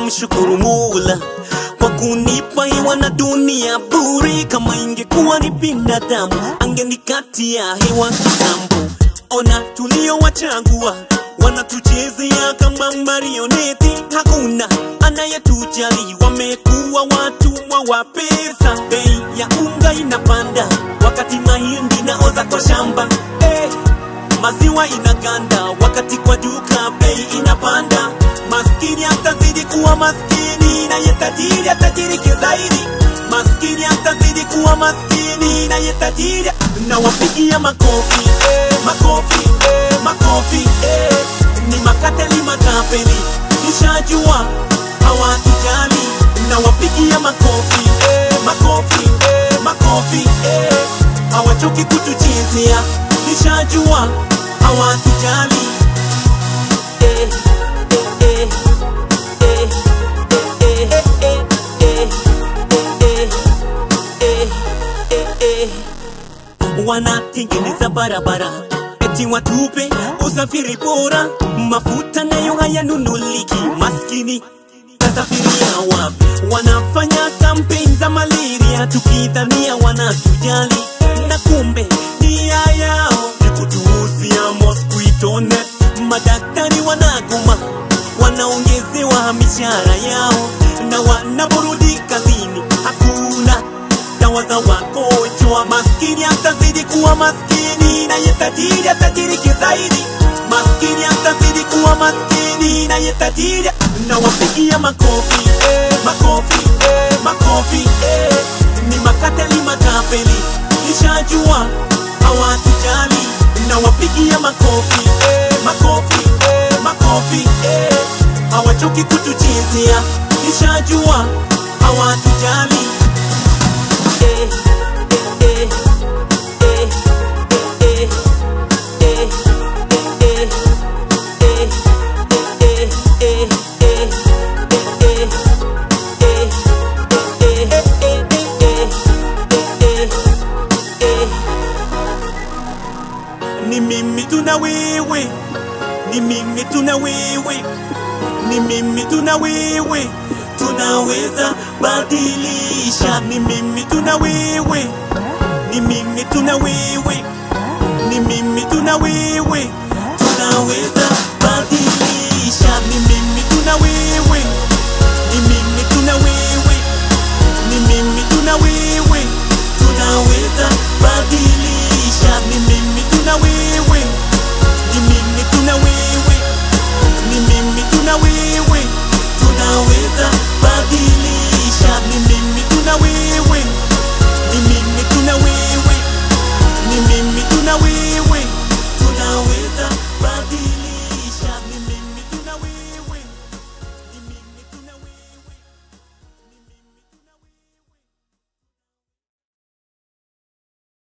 namshukuru Mola kwa kunipa hewa na dunia bure. Kama ingekuwa ni binadamu angenikatia hewa kitambo. Ona tuliowachagua wanatuchezea kama marioneti, hakuna anayetujali. Wamekuwa watumwa wa pesa, bei ya unga inapanda wakati mahindi naoza kwa shamba eh. Maziwa inaganda wakati kwa duka bei inapanda. Maskini atazidi kuwa maskini, naye tajiri atajirike zaidi. Maskini atazidi kuwa maskini, naye tajiri na wapigia makofi eh, makofi eh, makofi eh. Ni makateli matapeli, nishajua hawatujali na wapigia makofi eh, makofi eh, makofi eh. Hawachoki kutuchezea, nishajua hawatujali eh, eh, eh, eh, eh, eh, eh, eh, eh, eh, eh. Wanatengeneza barabara eti watupe usafiri bora, mafuta nayo hayanunuliki, maskini tasafiria wapi? Wanafanya kampeni za malaria tukidhania wanatujali, na kumbe nia yao ni kutuuzia mosquito net. Madaktari wanagoma, wanaongezewa mishahara yao, na wanaporudi kazini hakuna dawa za wagonjwa. Maskini atazidi kuwa maskini, naye tajiri atajirike zaidi. Maskini atazidi kuwa maskini, naye tajiri na wapigia makofi eh, makofi eh, makofi eh. Ni makateli matapeli, nishajua hawatujali na wapigia makofi eh, makofi eh, makofi eh. Hawachoki kutuchezea, nishajua hawatujali eh, eh, eh, eh, eh, eh, eh, eh, eh, eh, eh, ni mimi tuna wewe, ni mimi tuna wewe, ni mimi tuna wewe, tunaweza badilisha. Ni mimi tuna wewe, ni mimi tuna wewe, ni mimi tuna wewe,